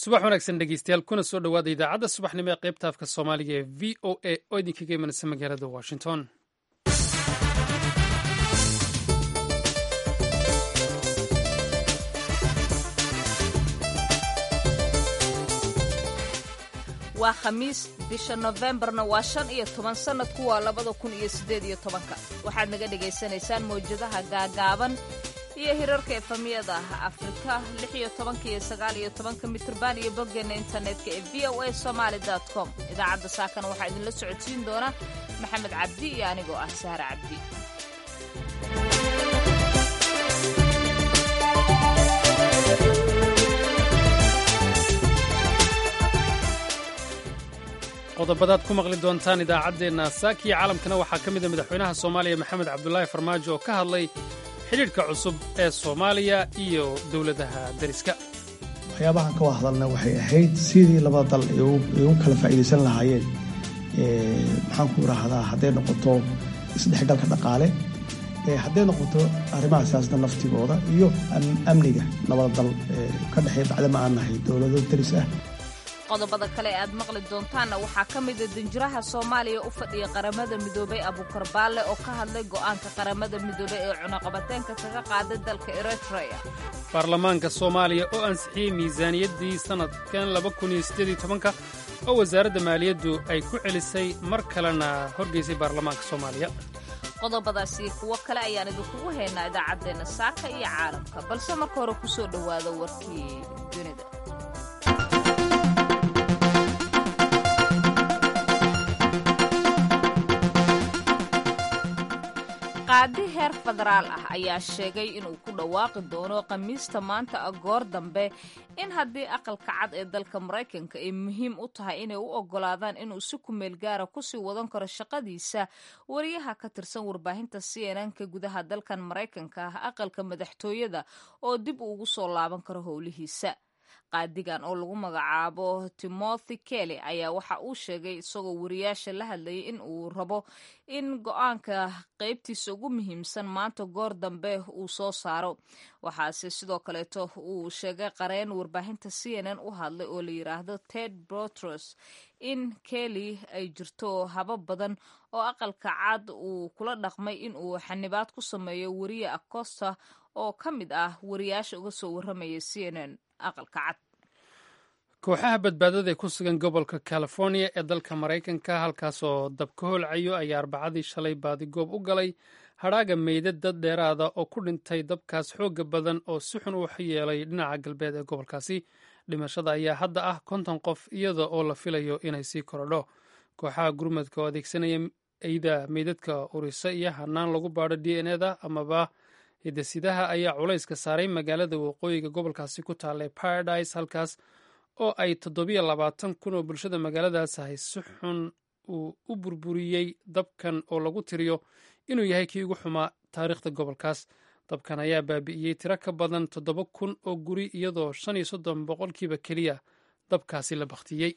subax wanaagsan dhegeystayaal kuna soo dhowaada idaacadda subaxnimo ee qaybta afka soomaaliga ee v o a oo idinkaga imanaysa magaalada washington waa khamiis bisha nofembarna waa shan iyo toban sannadku waa labada kun iyo siddeed iyo tobanka waxaad naga dhagaysanaysaan mawjadaha gaagaaban iyo hirarka efamiyada afrika lix iyo tobanka iyo sagaal iyo tobanka mitrban iyo boggeena internetka ee v o a somaali com idaacadda saakana waxaa idinla socodsiin doona maxamed cabdi iyo anigoo ah sahre cabdi qodobadaad ku maqli doontaan idaacaddeenna saakiya caalamkana waxaa ka mida madaxweynaha soomaaliya maxamed cabdulaahi farmaajo oo ka hadlay xidhiidhka cusub ee soomaaliya iyo dowladaha deriska waxyaabahan ka hadalna waxay ahayd sidii labada dal ay u kala faa'iidaysan lahaayeen maxaan ku rahdaa hadday noqoto isdhexgalka dhaqaale hadday noqoto arrimaha siyaasada naftigooda iyo amniga labada dal ka dhexeeya bacdama aan nahay dowlado deris ah qodobada kale e aad maqli doontaanna waxaa ka mida danjiraha soomaaliya u fadhiya qaramada midoobay abuukar baalle oo ka hadlay go'aanka qaramada midoobey ee cunaqabateenka kaga qaaday dalka eritrea baarlamaanka soomaaliya oo ansixiyey miisaaniyaddii sannadkan labakuniyosideediytobanka oo wasaaradda maaliyaddu ay ku celisay mar kalena horgeysay baarlamaanka soomaaliya qodobadaas iyo kuwo kale ayaan idinkugu haynaa idaacaddeenna saaka iyo caalamka balse marka hore ku soo dhowaada warkii dunida qaadi heer federaal ah ayaa sheegay inuu ku dhawaaqi doono khamiista maanta a goor dambe in haddii aqalka cad ee dalka maraykanka ay muhiim u tahay inay u oggolaadaan inuu si kumeel gaara kusii wadan karo shaqadiisa wariyaha ka tirsan warbaahinta c n n ka gudaha dalkan maraykanka ah aqalka madaxtooyada oo dib ugu soo laaban karo howlihiisa qaadigan oo lagu magacaabo timothy kelly ayaa waxa uu sheegay isagoo wariyaasha la hadlayay in uu rabo in go-aanka qaybtiisa ugu muhiimsan maanta goor dambe uu soo saaro waxaase sidoo kaleeto uu sheegay qareen warbaahinta c n n u hadlay oo la yidhaahdo ted brotros in kelly ay jirto habab badan oo aqalka cad uu kula dhaqmay in uu xanibaad ku sameeyo wariye acosta oo ka mid ah wariyaasha uga soo warramaya c n n kooxaha badbaadada ee ku sugan gobolka california ee dalka maraykanka halkaasoo dab ka holcayo ayaa arbacadii shalay baadigoob u galay hadhaaga meydad dad dheeraada oo ku dhintay dabkaas xooga badan oo si xun u yeelay dhinaca galbeed ee gobolkaasi dhimashada ayaa hadda ah konton qof iyada oo la filayo inay sii korodho kooxaha gurmadka oo adeegsanaya eyda meydadka urisa iyo hanaan lagu baadho d n eda amaba hidasidaha ayaa culayska saaray magaalada waqooyiga gobolkaasi ku taallay paradise halkaas oo ay toddobiyo labaatan kun oo bulshada magaaladaas ahay si xun uu u burburiyey dabkan oo lagu tiriyo inuu yahay kii ugu xumaa taariikhda gobolkaas dabkan ayaa baabi'iyey tiro ka badan toddoba kun oo guri iyadoo shan iyo soddon boqolkiiba keliya dabkaasi la bakhtiyey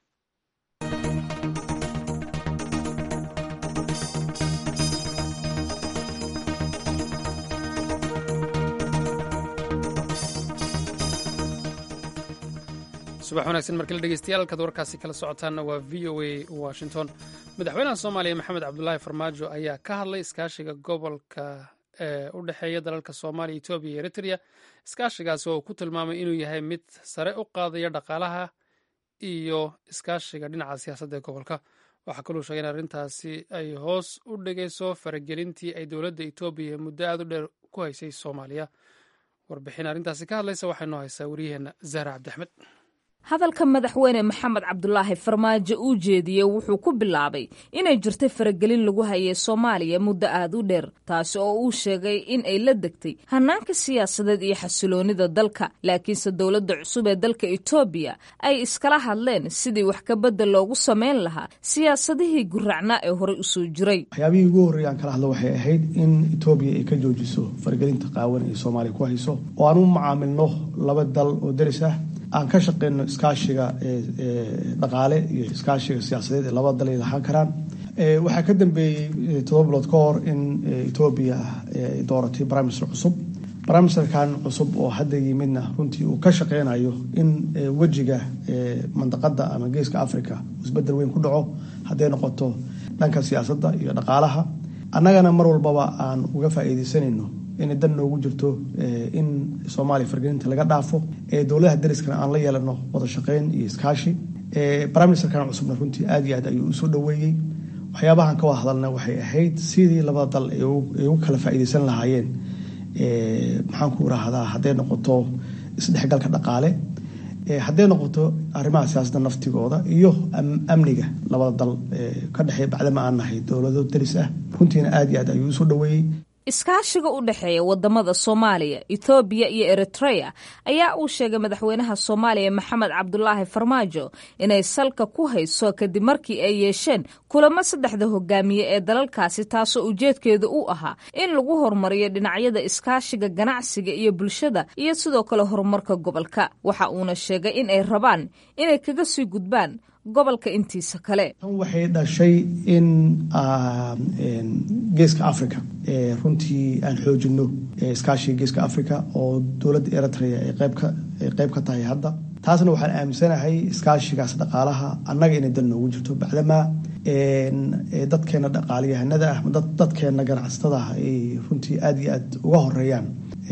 subax wanaagsan markale dhegeystayaal halkaad warkaasi kala socotaanna waa v o a washington madaxweynaha soomaaliya maxamed cabdulaahi farmaajo ayaa ka hadlay iskaashiga gobolka ee u dhexeeya dalalka soomaaliya etoobiya iyo eritrea iskaashigaasi oo uu ku tilmaamay inuu yahay mid sare u qaadaya dhaqaalaha iyo iskaashiga dhinaca siyaasadda ee gobolka waxaa kaluu sheegay in arrintaasi ay hoos u dhigayso faragelintii ay dowladda etoobiya muddo aad u dheer ku haysay soomaaliya warbixin arrintaasi ka hadlaysa waxay noo haysaa wariyaheenna zahra cabdiaxmed hadalka madaxweyne maxamed cabdulaahi farmaajo uu jeediyey wuxuu ku bilaabay inay jirtay faragelin lagu hayay soomaaliya muddo aad u dheer taasi oo uu sheegay in ay la degtay hanaanka siyaasadeed iyo xasiloonida dalka laakiinse dowladda cusub ee dalka etoobiya ay iskala hadleen sidii wax kabedel loogu samayn lahaa siyaasadihii guracnaa ee horey usoo jiray waxyaabihii ugu horreeya aan kala hadlo waxay ahayd in etoobiya ay ka joojiso faragelinta qaawan ee soomaaliya ku hayso oo aan u macaamilno laba dal oo deris ah aan ka shaqeyno iskaashiga dhaqaale iyo iskaashiga siyaasadeed ee labada dal ay lahaan karaan waxaa ka dambeeyey todoba bilood ka hor in etoobiya ay dooratay prime minister cusub brimisterkan cusub oo hadda yimidna runtii uu ka shaqeynayo in wejiga mandaqada ama geeska africa isbedel weyn ku dhaco hadday noqoto dhanka siyaasadda iyo dhaqaalaha annagana mar walbaba aan uga faa'iideysanayno inay dan noogu jirto in soomaaliya fargelinta laga dhaafo dowladaha dariskana aan la yeelano wada shaqeyn iyo iskaashi brimisterkan cusubna runtii aad iyo aad ayuu usoo dhaweeyey waxyaabahan ka wada hadalna waxay ahayd sidii labada dal ay ugu kala faa'iideysan lahaayeen maxaan ku irahdaa hadday noqoto isdhexgalka dhaqaale hadday noqoto arrimaha siyaasadda naftigooda iyo amniga labada dal ka dhexeeya bacdama aan nahay dowlado daris ah runtiina aad iyo aad ayuu usoo dhaweeyey iskaashiga u dhexeeya wadamada soomaaliya ethoobiya iyo eritrea ayaa uu sheegay madaxweynaha soomaaliya maxamed cabdulaahi farmaajo inay salka ku hayso kadib markii ay yeesheen kulamo saddexda hogaamiye ee dalalkaasi taasoo ujeedkeedu u ahaa in lagu horumariyo dhinacyada iskaashiga ganacsiga iyo bulshada iyo sidoo kale horumarka gobolka waxa uuna sheegay in ay rabaan inay kaga sii gudbaan gobolka intiisa kale tan waxay dhashay in geeska africa runtii aan xoojino iskaashiga geeska africa oo dowladda eritrea ay qeyb ka tahay hadda taasna waxaan aaminsanahay iskaashigaas dhaqaalaha annaga inay dal noogu jirto bacdamaa dadkeena dhaqaaliyahanada ah dadkeena ganacsatada ah ay runtii aada iyo aad uga horeeyaan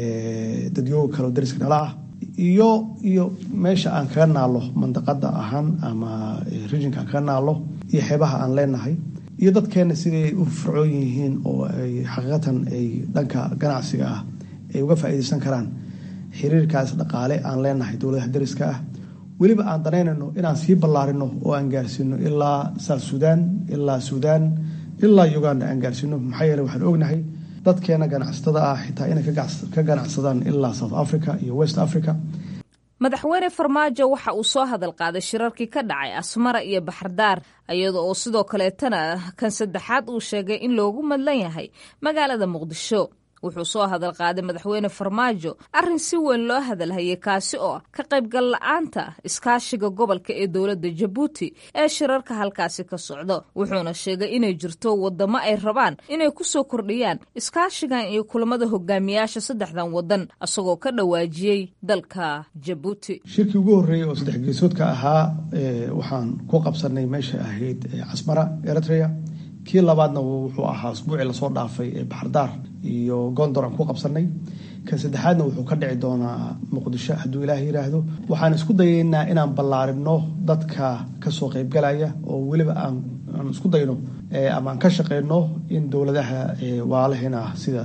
dadyooga kaleo dariska nala ah iyo iyo meesha aan kaga naalo mandaqada ahaan ama rijinka aan kaga naalo iyo xeebaha aan leenahay iyo dadkeena siday u fircoon yihiin oo ay xaqiiqatan ay dhanka ganacsiga ah ay uga faa'iideysan karaan xiriirkaas dhaqaale aan leenahay dowladaha dariska ah weliba aan danaynayno inaan sii ballaarino oo aan gaarsiino ilaa south sudan ilaa suudaan ilaa uganda aan gaarsiino maxaa yeele waxaan ognahay dadkeena ganacsatada ah xitaa inay ka ganacsadaan ilaa south africa iyo west africa madaxweyne farmaajo waxa uu soo hadal qaaday shirarkii ka dhacay asmara iyo baxardaar iyada oo sidoo kaleetana kan saddexaad uu sheegay in loogu madlan yahay magaalada muqdisho wuxuu soo hadal qaaday madaxweyne farmaajo arrin si weyn loo hadalhayay kaasi oo ka qaybgal la-aanta iskaashiga gobolka ee dowladda jabuuti ee shirarka halkaasi ka socdo wuxuuna sheegay inay jirto wadamo ay rabaan inay ku soo kordhiyaan iskaashigan iyo kulamada hogaamiyaasha saddexdan wadan isagoo ka dhawaajiyey dalka jabuuti shirkii ugu horreeyey oo saddex geesoodka ahaa waxaan ku qabsanay meesha ahayd casmara eritrea kii labaadna wuxuu ahaa usbuucii lasoo dhaafay ee baxardaar iyo gondor aan ku qabsanay kan saddexaadna wuxuu ka dhici doonaa muqdisho hadduu ilaah yiraahdo waxaan isku dayaynaa inaan ballaarino dadka kasoo qeybgalaya oo weliba aan isku dayno ama aan ka shaqeyno in dowladaha waalaheena ah sida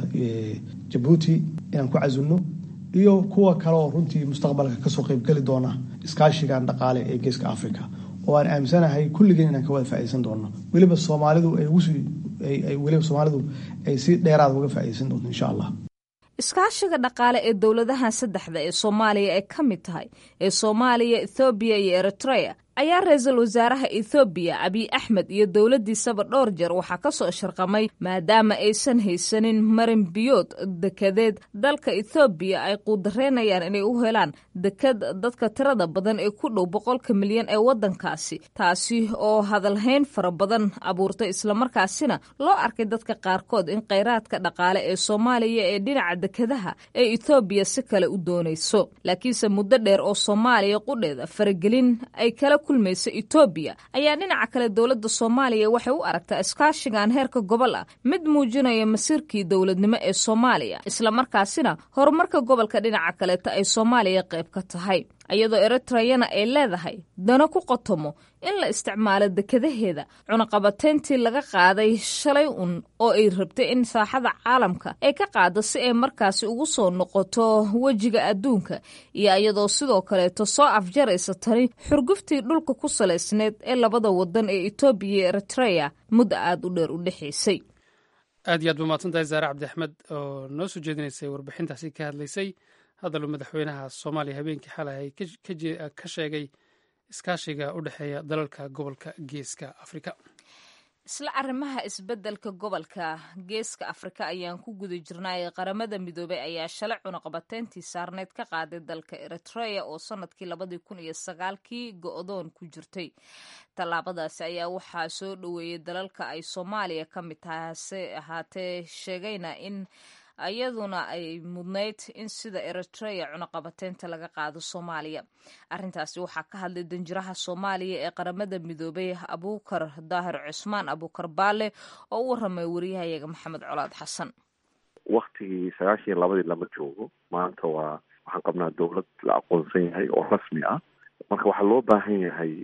jabuuti inaan ku casilno iyo kuwa kale oo runtii mustaqbalka kasoo qeybgeli doona iskaashigan dhaqaale ee geeska africa oo aan aaminsanahay kulligeen inaan ka wada faa'ideysan doono weliba soomaalidu ay ugusii weliba soomaalidu ay si dheeraada uga faa'ideysan doonto insha allah iskaashiga dhaqaale ee dowladahan saddexda ee soomaaliya ay ka mid tahay ee soomaaliya ethoobiya iyo eritrea ayaa ra-iisul wasaaraha ethoobiya abiy axmed iyo dowladdiisaba dhowr jeer waxaa ka soo sharqamay maadaama aysan haysanin marin biyood dekedeed dalka ethoobiya ay quudareynayaan inay u helaan deked dadka tirada badan ee ku dhow boqolka milyan ee waddankaasi taasi oo hadalhayn fara badan abuurtay islamarkaasina loo arkay dadka qaarkood in kheyraadka dhaqaale ee soomaaliya ee dhinaca dekedaha ee ethoobiya si kale u doonayso laakiinse muddo dheer oo soomaaliya qudheeda faragelin ay kala kulmaysa etoobiya ayaa dhinaca kale dowladda soomaaliya waxay u aragtaa iskaashigan heerka gobol ah mid muujinaya masiirkii dowladnimo ee soomaaliya islamarkaasina horumarka gobolka dhinaca kaleeta ay soomaaliya qayb ka tahay iyadoo eritreyana ay leedahay dano ku qotomo in la isticmaalo dekadaheeda cunaqabateyntii laga qaaday shalay un oo ay rabtay in saaxada caalamka ay ka qaado si ay markaasi ugu soo noqoto wejiga adduunka iyo iyadoo sidoo kaleeto soo afjaraysa tani xurguftii dhulka ku salaysneed ee labada wadan ee etoobiya iyo eritreya muddo aada u dheer u dhexaysay aad iyo aad ba mahadsantahay zaare cabdi axmed oo noo soo jeedinaysay warbixintaasi ka hadlaysay hadaluu madaxweynaha soomaaliya habeenkii xalay ka sheegay iskaashiga u dhexeeya dalalka gobolka geeska afrika isla arrimaha isbeddelka gobolka geeska afrika ayaan ku guda jirnay qaramada midoobey ayaa shalay cunaqabateyntii saarneyd ka qaaday dalka eritrea oo sanadkii labadii kun iyo sagaalkii go-doon ku jirtay tallaabadaasi ayaa waxaa soo dhoweeyey dalalka ay soomaaliya ka mid tahay hase ahaatee sheegayna in iyaduna ay mudnayd in sida eritrea cunaqabateynta laga qaado soomaaliya arrintaasi waxaa ka hadlay danjiraha soomaaliya ee qaramada midoobay abuukar daahir cusmaan abuukar baale oo u waramay wariyahayaga maxamed colaad xasan waktigii sagaashan iyo labadii lama joogo maanta waa waxaan qabnaa dowlad la aqoonsan yahay oo rasmi ah marka waxaa loo baahan yahay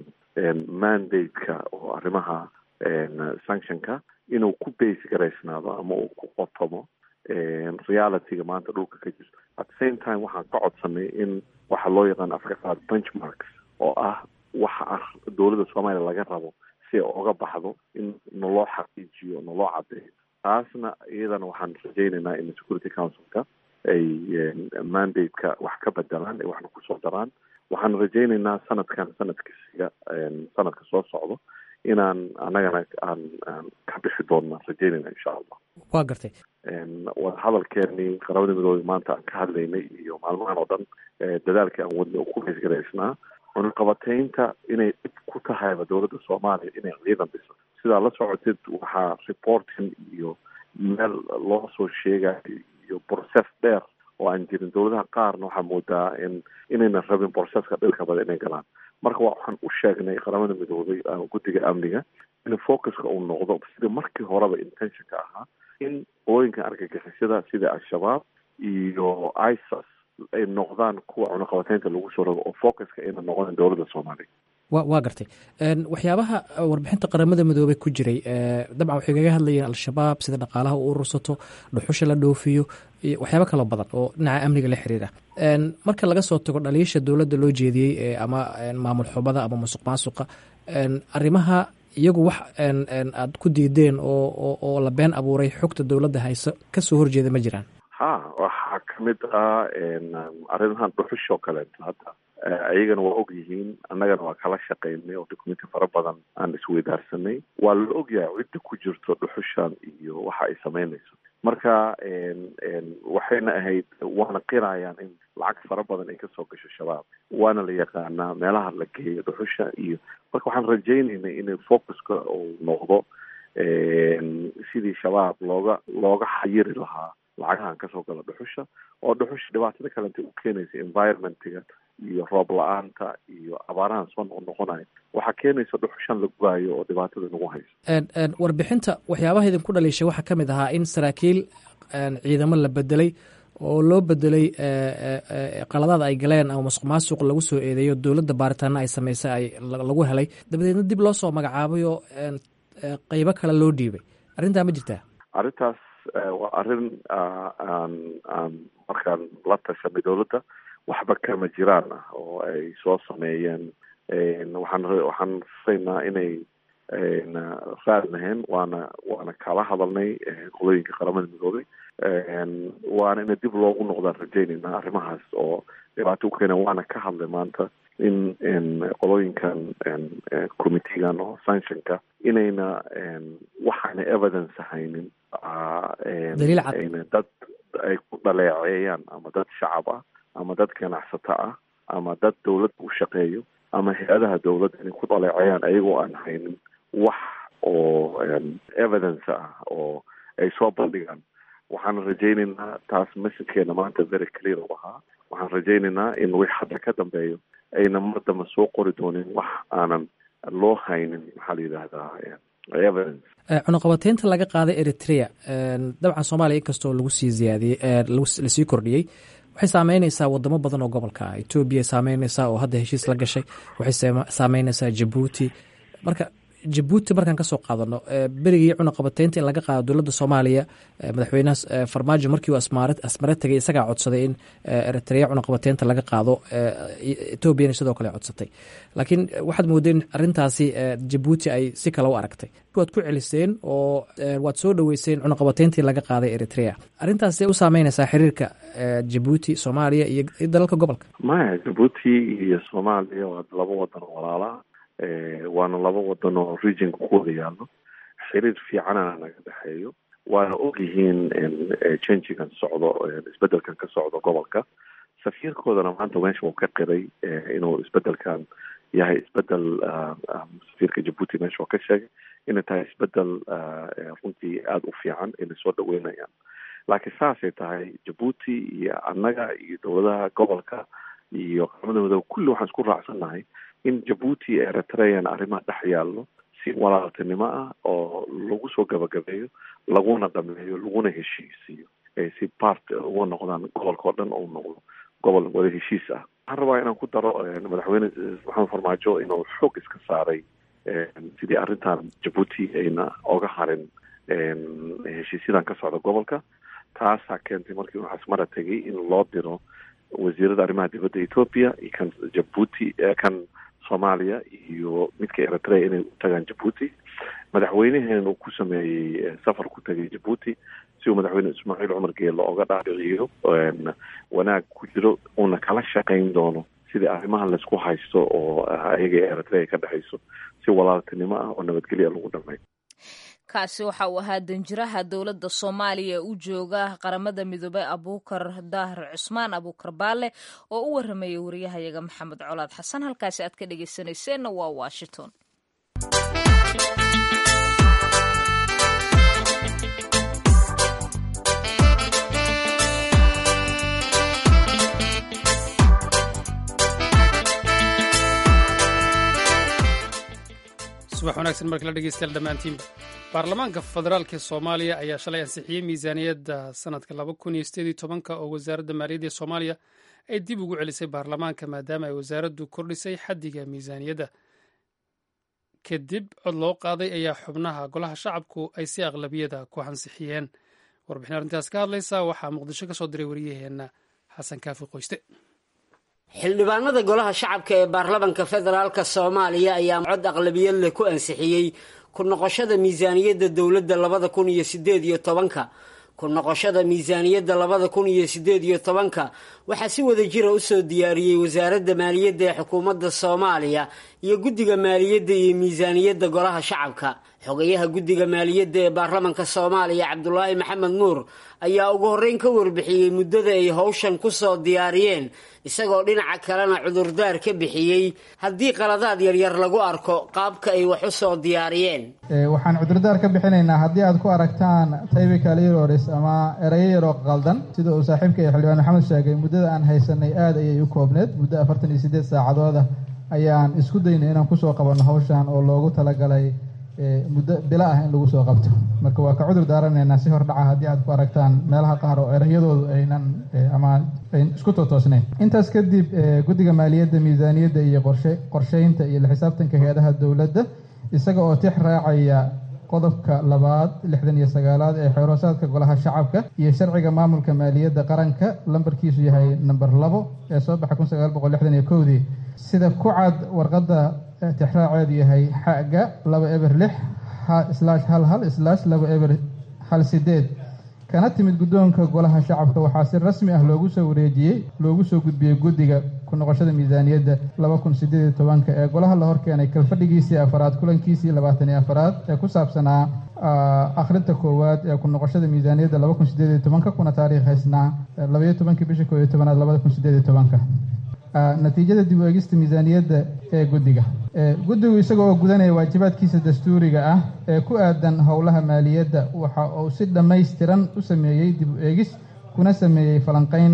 mandate-ka oo arrimaha sanctionka inuu ku base garaysnaado ama uu ku qotomo realityga maanta dhulka ka jirto at the same time waxaan ka codsanay in waxa loo yaqaan afrika qaad benchmarks oo ah waxa dowladda soomaaliya laga rabo si ay oga baxdo in naloo xaqiijiyo naloo cadeeyo taasna iyadana waxaan rajaynaynaa in security councilka ay mandate-ka wax ka bedelaan ay waxna kusoo daraan waxaan rajaynaynaa sanadkan sanadkasiga sanadka soo socdo inaan annagana aan aan ka bixi doonna rajaynayna insha allah waa gartay wadahadalkeenii qaramada midoobey maanta aan ka hadlaynay iyo maalmahan oo dhan dadaalkii aan wadnay oo ku haysgaraysnaa cunaqabateynta inay dhib ku tahayba dowladda soomaaliya inay ciidan dhiso sidaa la socotid waxaa reporting iyo meel loo soo sheegayo iyo process dheer oo aan jirin dowladaha qaarna waxaa moodaa in inaynan rabin processka dhilka bada inay galaan marka waxaan u sheegnay qaramada midoobay guddiga amniga in focuska uu noqdo sidii markii horeba intentionka ahaa in qolooyinka argagixisada sida al-shabaab iyo isas ay noqdaan kuwa cunaqabateynta lagu soo rogo oo focuska ayna noqonin dowladda soomaaliya wa waa gartay waxyaabaha warbixinta qaramada midoobey ku jiray dabcan waxay kaga hadlayeen al-shabaab sida dhaqaalaha u urursato dhuxusha la dhoofiyo iyo waxyaabo kaloo badan oo dhinaca amniga la xiriira marka laga soo tago dhaliisha dowladda loo jeediyey ama maamul xubada ama musuq maasuqa arrimaha iyagu wax aad ku diideen oo oo la been abuuray xogta dowladda hayso kasoo horjeeda ma jiraan ha waxaa kamid ah arrimahan dhuxush oo kaleeto hadda ayagana waa og yihiin annagana waa kala shaqaynay oo documenti fara badan aan isweydaarsanay waa la ogyahay cidda ku jirto dhuxushan iyo waxa ay samaynayso marka waxayna ahayd waana qirayaan in lacag fara badan ay kasoo gasho shabaab waana la yaqaanaa meelaha la geeyo dhuxusha iyo marka waxaan rajaynaynay inay focuska uu noqdo sidii shabaab looga looga xayiri lahaa lacagahan kasoo gala dhuxusha oo dhuxusha dhibaatada kalenta u keenaysa environmentiga iyo roob la-aanta iyo abaarahan soo noqnoqonayo waxaa keenaysa dhuxushan la gubaayo oo dhibaatada nagu hayso warbixinta waxyaabaha idinku dhaliishay waxaa ka mid ahaa in saraakiil ciidamo la bedelay oo loo bedelay qaladaad ay galeen ama masuq maasuq lagu soo eedeeyo dowladda baaritaana ay sameysay ay lagu helay dabadeedna dib loo soo magacaabay oo qeybo kale loo dhiibay arrintaa ma jirtaa arrintaas waa arrin aan aan markaan la tashanay dowladda waxba kama jiraan ah oo ay soo sameeyeen waxaan waxaan rasaynaa inay raad lahayn waana waana kala hadalnay qolooyinka qaramada midoobay waana ina dib loogu noqdaan rajaynayna arrimahaas oo dhibaato u keena waana ka hadlay maanta in qolooyinkan committeegan oo sanctionka inayna waxaana evidence haynin dad ay ku dhaleeceeyaan ama dad shacab ah ama dad ganacsato ah ama dad dowladda u shaqeeyo ama hay-adaha dowladda inay ku dhaleeceeyaan ayagoo aan haynin wax oo evidence ah oo ay soo bandhigaan waxaan rajaynaynaa taas messagekeena maanta very clear u ahaa waxaan rajaynaynaa in wix hadda ka dambeeyo ayna mardamba soo qori doonin wax aanan loo haynin maxaa la yidhaahdaa evidence cunaqabateynta laga qaaday eritrea dabcan soomaaliya inkastoo lagu sii ziyaadiyey lasii kordhiyey waxay saameyneysaa wadamo badan oo gobolka ah etoobiya saameyneysaa oo hadda heshiis la gashay waxay saameyneysaa jabuuti marka jabuuti markaan kasoo qaadano berigii cunaqabateynta in laga qaado dowladda soomaaliya madaxweynaha farmaajo markii uu asmare tegay isagaa codsaday in eritrea cunaqabateynta laga qaado etoobiyana sidoo kale codsatay laakiin waxaad moodeen arintaasi jabuuti ay si kale u aragtay waad ku celiseen oo waad soo dhoweyseen cunaqabateyntii laga qaaday eritrea arrintaas see u saameyneysaa xiriirka jabuuti soomaaliya iyo dalalka gobolka maya jabuuti iyo soomaaliya waa laba wadan oo walaalaa waana laba wadan oo regionka ku wada yaallo xiriir fiicanana naga dhexeeyo waana og yihiin changigan socdo isbedelkan ka socdo gobolka safiirkoodana maanta meesha uu ka qiray inuu isbedelkan yahay isbedel safiirka jabuuti meesha uu ka sheegay inay tahay isbedel runtii aada u fiican inay soo dhaweynayaan laakiin saasay tahay jabuuti iyo annaga iyo dowladaha gobolka iyo qaramadooda kulli waxaan isku raacsannahay in jabuuti iyo eritrean arrimaha dhex yaallo si walaaltinimo ah oo lagu soo gabagabeeyo laguna dhameeyo laguna heshiisiiyo ay si part uga noqdaan gobolka oo dhan uu noqdo gobol wada heshiis ah waxaan rabaa inaan ku daro madaxweyne maxamed farmaajo inuu xoog iska saaray sidii arrintan jabuuti ayna oga harin heshiisyadan ka socda gobolka taasaa keentay markii uu xasmara tegay in loo diro wasiirada arrimaha dibadda ethoopia iyo kan jabuuti kan soomaaliya iyo midka eritrea inay u tagaan jabuuti madaxweyneheen uu ku sameeyey safar ku tegay jabuuti si uu madaxweyne ismaaciil cumar geelo oga dhaadhiciyo wanaag ku jiro uuna kala shaqayn doono sidii arrimaha laysku haysto oo ayaga eritrea ka dhexayso si walaaltinimo ah oo nabadgelya lagu dhamay kaasi waxa uu ahaa danjiraha dowladda soomaaliya ee u jooga qaramada midoobey abuukar daahir cusmaan abuukar baale oo u waramayay wariyahayaga maxamed colaad xasan halkaasi aad ka dhegeysanayseena waa washington subax wanaagsan markala dhegeystayaal dhammaantiinba baarlamaanka federaalk ee soomaaliya ayaa shalay ansixiyey miisaaniyadda sanadka laba kun iyo sideed iyo tobanka oo wasaaradda maaliyadda ee soomaaliya ay dib ugu celisay baarlamaanka maadaama ay wasaaraddu kordhisay xaddiga miisaaniyadda kadib cod loo qaaday ayaa xubnaha golaha shacabku ay si aqlabiyada ku ansixiyeen warbixin arrintaas ka hadlaysa waxaa muqdisho ka soo diray wariyaheenna xasan kaafi qoyste xildhibaanada golaha shacabka ee baarlamanka federaalk soomaaliya ayaa cod aqlabiyad leh ku ansixiyey ku noqoshada miisaaniyadda dowladda labada kun iyo sideed iyo tobanka ku noqoshada miisaaniyadda labada kun iyo sideed iyo tobanka waxaa si wada jira usoo diyaariyey wasaaradda maaliyadda ee xukuumadda soomaaliya iyo guddiga maaliyadda iyo miisaaniyadda golaha shacabka xogayaha guddiga maaliyadda ee baarlamanka soomaaliya cabdulaahi maxamed nuur ayaa ugu horreyn ka warbixiyey muddada ay howshan ku soo diyaariyeen isagoo dhinaca kalena cudurdaar ka bixiyey haddii qaladaad yaryar lagu arko qaabka ay wax u soo diyaariyeen waxaan cudurdaar ka bixinaynaa haddii aad ku aragtaan tybical errors ama erayo yaroo qaldan sida uu saaxiibka ee xildhibaan maxamed sheegay muddada aan haysanay aad ayay u koobneed muddo afartan iyo siddeed saacadooda ayaan isku daynay inaan kusoo qabanno hawshan oo loogu talagalay muddo bilo ah in lagu soo qabto marka waa ka cudur daaranaynaa si hordhaca haddii aad ku aragtaan meelaha qaar oo erayadoodu aynan ama ayn isku tootoosnayn intaas kadib guddiga maaliyadda miisaaniyadda iyo qorshe qorsheynta iyo la xisaabtanka hay-adaha dowladda isaga oo tix raacaya qodobka labaad lixdan iyo sagaalaad ee xeeroosaadka golaha shacabka iyo sharciga maamulka maaliyadda qaranka lambarkiisu yahay namber labo ee soo baxa kun sagaal boqol lixdan iyo kowdii sida ku cad warqadda tixraaceedu yahay xaga laba eber lix slash hal hal slash laba eber hal sideed kana timid guddoonka golaha shacabka waxaa si rasmi ah loogu soo wareejiyey loogu soo gudbiyey guddiga ku noqoshada miisaaniyadda laba kun sideed iyo tobanka ee golaha la horkeenay kalfadhigiisii afaraad kulankiisii labaatan iyo afaraad ee ku saabsanaa akhrinta koowaad ee ku noqoshada miisaaniyadda laba kun sideed iyo tobanka kuna taariikhaysnaa labaiyo tobankii bisha koo iyo tobanaad labada kun sideed iyo tobanka natiijada dib u eegista miisaaniyadda ee guddiga guddigu isaga oo gudanaya waajibaadkiisa dastuuriga ah ee ku aadan howlaha maaliyadda waxa uu si dhammaystiran u sameeyey dib u eegis kuna sameeyey falanqeyn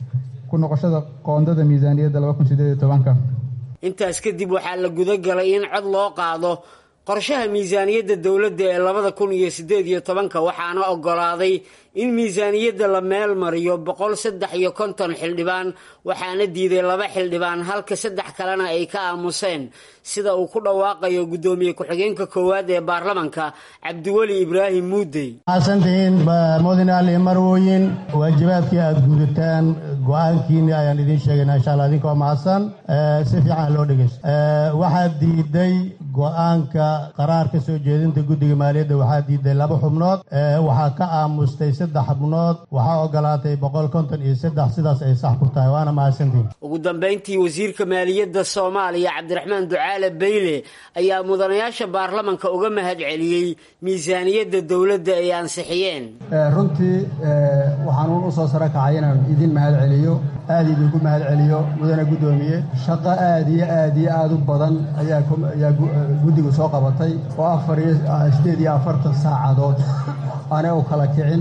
ku noqoshada qoondada miisaaniyadda laba kun sideed iyo tobanka intaas kadib waxaa la guda galay in cod loo qaado qorshaha miisaaniyadda dowladda ee labada kun iyo siddeed iyo tobanka waxaana oggolaaday in miisaaniyadda la meel mariyo boqol saddex iyo konton xildhibaan waxaana diiday laba xildhibaan halka saddex kalena ay ka aamuseen sida uu ku dhawaaqayo guddoomiye ku-xigeenka koowaad ee baarlamanka cabdiweli ibraahim muudey mahadsantihiin mudane ali marwooyin waajibaadkii aada gudataan go-aankiini ayaan idiin sheegaynaa insha alla idinkoo mahadsan si fiican loo dhegeysto waxaa diiday go-aanka qaraar ka soo jeedinta guddiga maaliyadda waxaa diiday laba xubnood waxaa ka aamustay saddex xubnood waxaa ogolaatay boqol konton iyo saddex sidaas ay sax ku tahay waana mahadsantihiin ugu dambayntii wasiirka maaliyadda soomaaliya cabdiraxmaan ducaale beyle ayaa mudanayaasha baarlamanka uga mahad celiyey miisaaniyadda dowladda ay ansixiyeen runtii waxaanuun usoo saro kacay inaan idin mahad celiyo aada idinku mahad celiyo mudane guddoomiye shaqo aada iyo aada iyo aada u badan ayaa guddigu soo qabatay oo afar iyo sideed iyo afartan saacadood aanay u kala kicin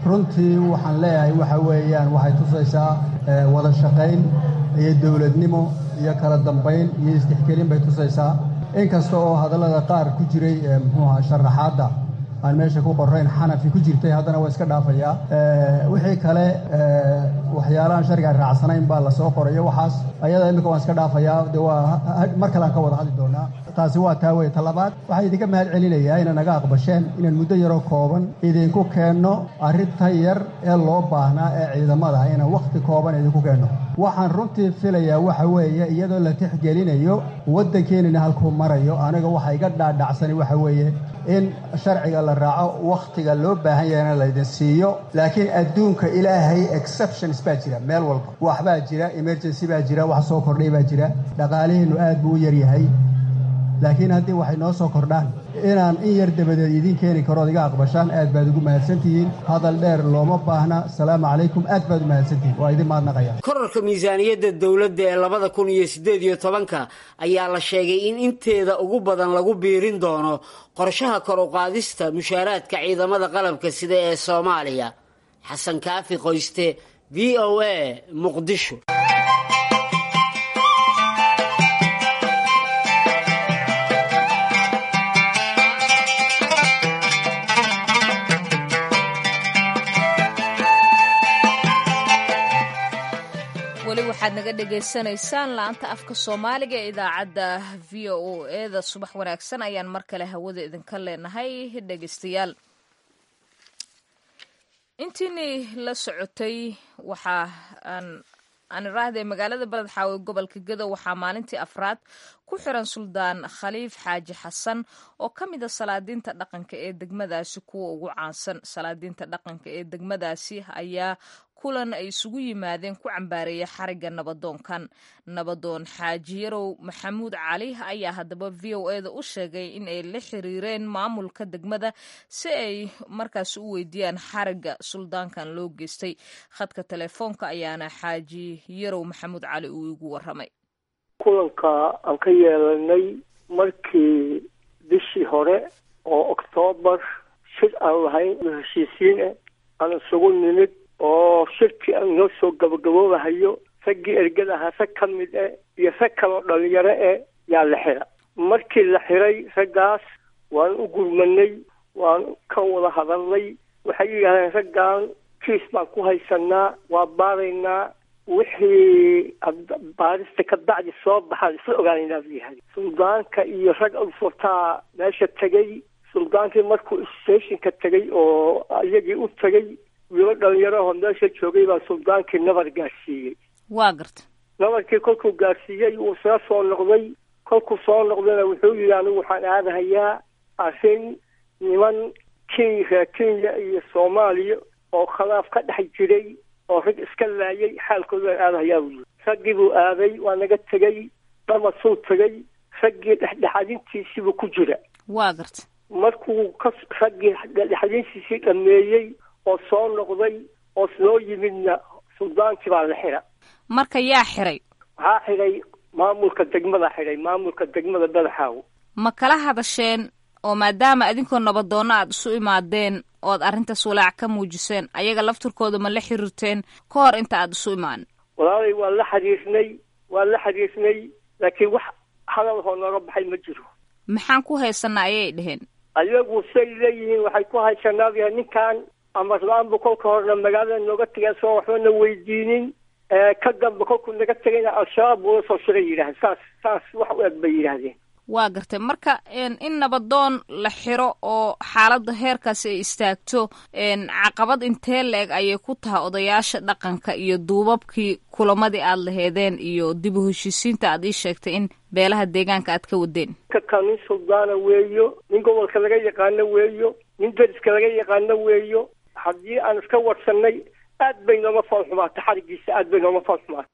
runtii waxaan leeyahay waxa weeyaan waxay tusaysaa wada shaqayn iyo dowladnimo iyo kala dambayn iyo isdhexgelin bay tusaysaa inkasta oo hadallada qaar ku jiray muxuu ahaa sharaxaadda aan meesha ku qorayn xanafi ku jirtay haddana waa iska dhaafayaa wixii kale waxyaalahan sharcigaan raacsanayn baa lasoo qorayo waxaas ayada imika waan iska dhaafayaa de waa mar kale aan ka wada hadli doonaa taasi waa taa weye talabaad waxaan idinka mahad celinayaa inay naga aqbasheen inaan muddo yaroo kooban idinku keenno arrinta yar ee loo baahnaa ee ciidamada inaan wakhti kooban idinku keenno waxaan runtii filayaa waxa weeye iyadoo la tixgelinayo waddankeenina halkuu marayo aniga waxa iga dhaadhacsani waxa weeye in sharciga la raaco wakhtiga loo baahan yahayna laydin siiyo laakiin adduunka ilaahay exceptions baa jira meel walba waxbaa jira emergency baa jira wax soo kordhay baa jira dhaqaaliheennu aad buu u yaryahay laakiin haddii waxay noo soo kordhaan inaan in yar dabadeed idiin keeni karood iga aqbashaan aad baad ugu mahadsantihiin hadal dheer looma baahna asalaamu calaykum aad baad u mahadsantihiin waa idin mahadnaqaya korarka miisaaniyadda dowladda ee labada kun iyo siddeed iyo tobanka ayaa la sheegay in inteeda ugu badan lagu biirin doono qorshaha kor u qaadista mushaaraadka ciidamada qalabka sida ee soomaaliya xasan kaafi qoyste v o a muqdisho weli waxaad naga dhagaysanaysaan laanta afka soomaaliga ee idaacadda v o eda subax wanaagsan ayaan mar kale hawada idinka leenahay dhegaystayaal intiinii la socotay waxaa aan aan iraahday magaalada beled xaawe gobolka gedo waxaa maalintii afraad ku xiran suldaan khaliif xaaji xasan oo ka mid a salaadiinta dhaqanka ee degmadaasi kuwa ugu caansan salaadiinta dhaqanka ee degmadaasi ayaa kulan ay isugu yimaadeen ku cambaareeya xarigga nabadoonkan nabadoon xaaji yarow maxamuud cali ayaa haddaba v o eda u sheegay in ay la xiriireen maamulka degmada si ay markaas u weydiiyaan xarigga suldaankan loo geystay khadka telefoonka ayaana xaaji yarow maxamuud cali uu igu waramay kulanka aan ka yeelanay markii bishii hore oo oktoobar shir aan lahayn heshiisiin ah aan isugu nimid oo shirkii aan noo soo gabagaboobahayo raggii ergada ahaa rag ka mid eh iyo rag kaloo dhalinyaro eh yaa la xira markii la xiray raggaas waan u gurmanay waan ka wada hadalnay waxay yidhahdeen raggan kiis baan ku haysanaa waa baaraynaa wixii baarista ka bacdi soo baxaan isla ogaanaynaa buu yahay suldaanka iyo rag urfurtaa meesha tegay suldaankii markuu stationka tegay oo iyagii u tegay wiilo dhalinyarahoo meesha joogay baa suldaankii nabar gaarsiiyey waa garta nabarkii kolkuu gaarsiiyey wuu soo soo noqday kolkuu soo noqdayna wuxuu yidhi anigu waxaan aadahayaa arrin niman kenya reer kenya iyo soomaaliya oo khilaaf ka dhex jiray oo rag iska laayay xaalkooda waan aadahayaa buu yidhi raggii buu aaday waa naga tegey dhamasuu tegey raggii dhexdhexadintiisiibuu ku jira waa garta markuu ka raggii dhexdhexadintiisii dhameeyey oo soo noqday oo soo yimidna suldaankii baa la xira marka yaa xiray waxaa xidhay maamulka degmada xidhay maamulka degmada badaxaaw ma kala hadasheen oo maadaama adinkoo nabadoonna aad isu imaadeen ood arrintaas walaac ka muujiseen ayaga lafturkooda ma la xiriirteen ka hor inta aad isu imaanin walaalay waa la xiriirnay waa la xiriirnay laakiin wax hadalhoo nooga baxay ma jiro maxaan ku haysanaa ayay dheheen ayagu say leeyihiin waxay ku haysanaabya ninkan amarlaanbu kolka horena magaalada nooga tegeen soo waxbana weydiinin ka dambe kolkuu naga tegayna al-shabaab buula soo shiray yidhahdeen saas saas wax u eg bay yidhaahdeen waa gartay marka in nabadoon la xiro oo xaaladda heerkaasi ay istaagto caqabad intee la-eg ayay ku tahay odayaasha dhaqanka iyo duubabkii kulamadii aad laheedeen iyo dib u heshiisiinta aad ii sheegtay in beelaha deegaanka aad ka wadeen ka nin suldaana weeyo nin gobolka laga yaqaano weeyo nin deriska laga yaqaano weeyo haddii aan iska warsanay aad bay nooma foolxumaata xarigiisa aad bay nooma foolxumaata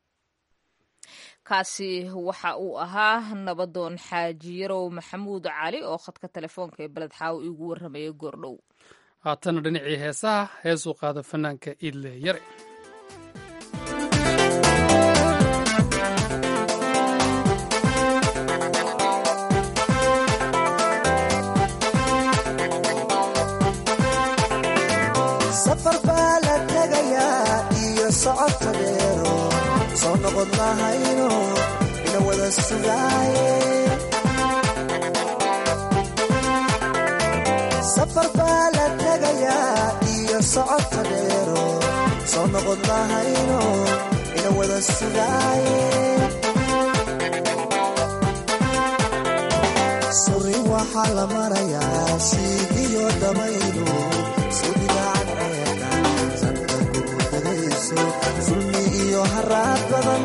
kaasi waxa uu ahaa nabadoon xaaji yarow maxamuud cali oo khadka telefoonka ee beled xaawo iigu warramaya goordhow haatana dhinacii heesaha heesuu qaada fanaanka iidle yare safar baa dheero soo noqod lahayno ina wada sugaaye safar baa la tegayaa iyo socodka dheero soo noqod lahayno ina wada sugaaye suri waxaa la marayaa siigiyo dabaylu sudhigaacan ceeqa sanka gurgudayso sulmi iyo haraad badan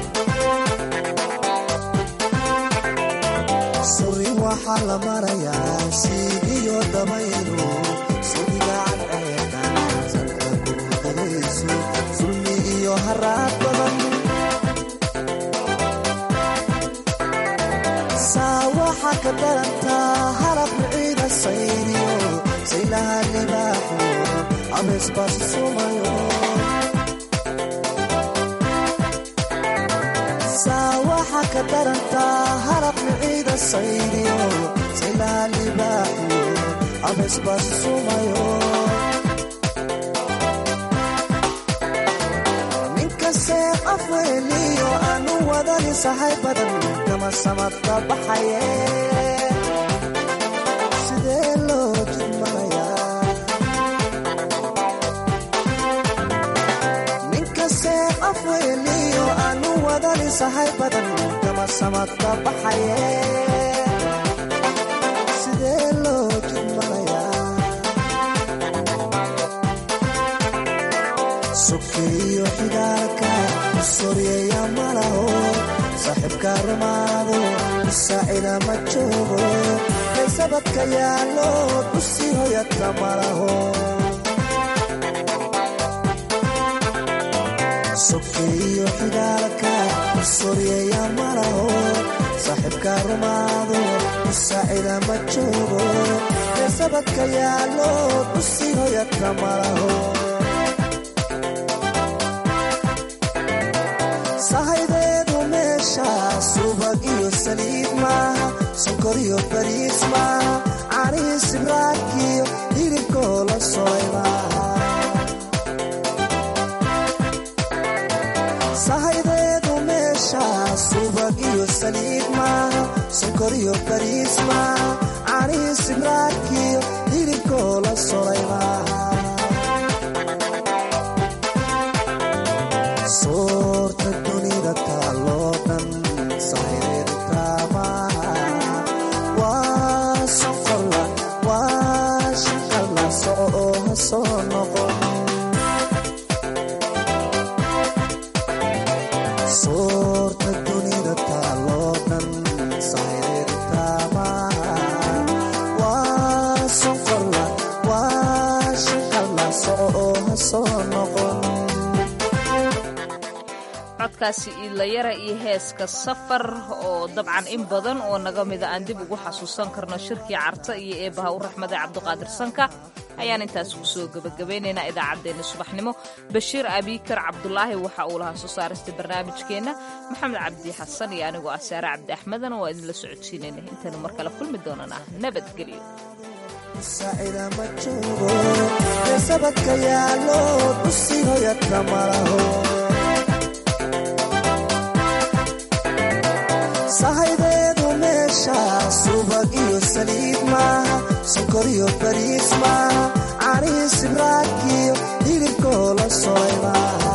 suri waxaa la marayaa siigiyo dabaylu sudhigaacan ceeqa sanka gurgudayso sulmi iyo haraad badan waxaa ka darantaa halab ciida sayriyo saylaha libaaxo abeesbaasi sumayo saa waxaa ka darantaa halab ciida sayriyo saylaha libaaxo abeesbaasi sumayo ninkasee afweeliyo aanu wadani sahay badan kama samadka baxaye sidee loo jidmanayaa ninkasee afweeliyo aanu wadani sahay badan kama samadka baxaye sidee loo jidmanayaa sokeeyo xigaalka soryeeya malaho saaxiibka rumaado saacida ma joogo kaysabadka yaallo dusi hoyadka malaho sokeeyo xigaalka soryeeya malaho saaxiibka rumaado saacida ma joogo kaysabadka yaallo dusi hoyadka malaho sahaydeedu meesha subag iyo saliid maaha sonkor iyo bariis maaha canii sibraakiyo hilibkoo la solay maaha sahaydeedu meesha subag iyo saliid maaha sonkor iyo bariis maaha canii sibraakiyo hilibkoo la solay maaha soorta dunida taaloo dhan sahaydeedu taamaha waa sonqorla waa shanqalla soco oo ha soo noqon soorta dunida taaloo dhan sahaydeedu taamaha waa sonqorla waa shanqalla soco oo ha soo noqon codkaasi iidlayara iyo heeska safar oo dabcan in badan oo naga mida aan dib ugu xasuusan karno shirkii carta iyo eebbaha u raxmada cabdiqaadir sanka ayaan intaas kusoo gebagabaynaynaa idaacaddeenna subaxnimo bashiir abiikar cabdulaahi waxa uu lahaa soo saarista barnaamijkeenna maxamed cabdi xasan iyo anigoo ah saare cabdi axmedana waa idinla socodsiinayna intaynu mar kale kulmi doonana nabadgelyo saacida ma joogo eesabadka yaallo dusi hoyadka malaho sahaydeedu meesha subag iyo saliid maaha sonkor iyo bariis maaha canii sibraakiyo hilibkoo la solay maaha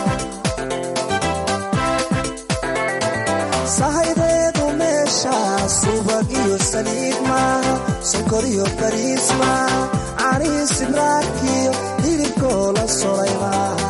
sahaydeedu meesha subag iyo saliid maaha sonkor iyo bariis maaha canii sibraakiyo hilibkoo la solay maaha